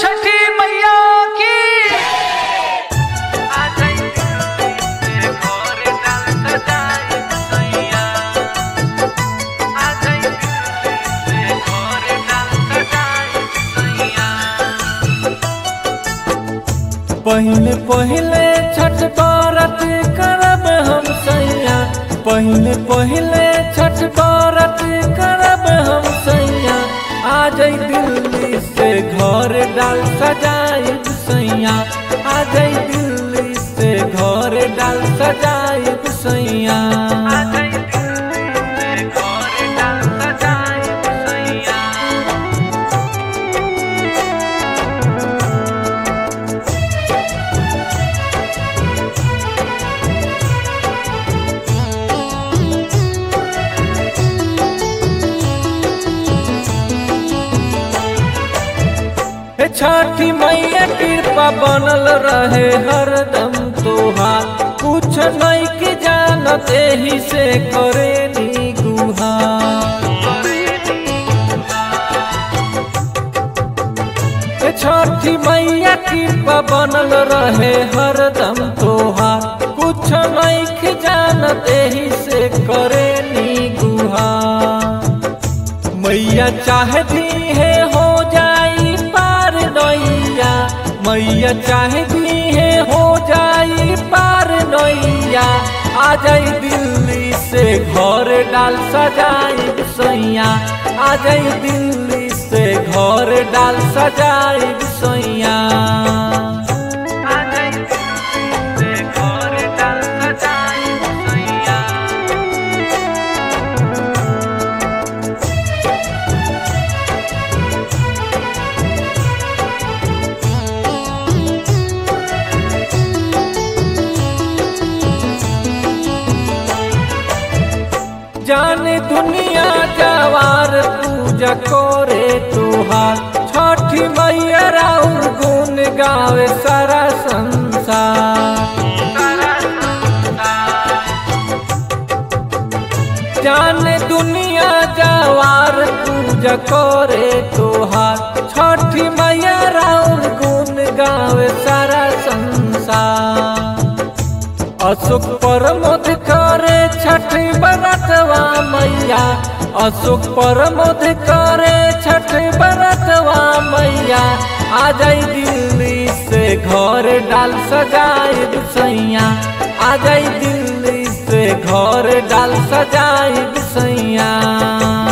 छठी मैया की पहले पहले छठ व्रत करब हम सैया पहले पहले छठ व्रत करब हम सैया आ जाई दिल्ली से घर डाल सजाइब सैया आ जाई दिल्ली से घर डाल सजाइब सैया हे छठी मैया कृपा बनल रहे हरदम तोहार कुछ नहीं के जानत एही से करे नी गुहार हे छठी मैया कृपा बनल रहे हरदम तोहार कुछ नहीं के जानत एही से करे नी गुहार मैया चाहती है हो जाई पार नैया मैया चाहती है हो जाई पार नैया आ जाई दिल्ली से घर डाल सजाई सैया आ जाई दिल्ली से घर डाल सजाई सैया जाने दुनिया जवार पूजा करे तुहार छठी मैया राउर गुण गावे सारा संसार जाने दुनिया जवार पूजा करे तुहार छठी मैया राउर गुण गावे सारा संसार अशोक परमोद करे छठ बरतवा मैया अशोक परमोद करे छठ बरतवा मैया आ जाई दिल्ली से घर डाल सजाई सैया आ जाई दिल्ली से घर डाल सजाई सैया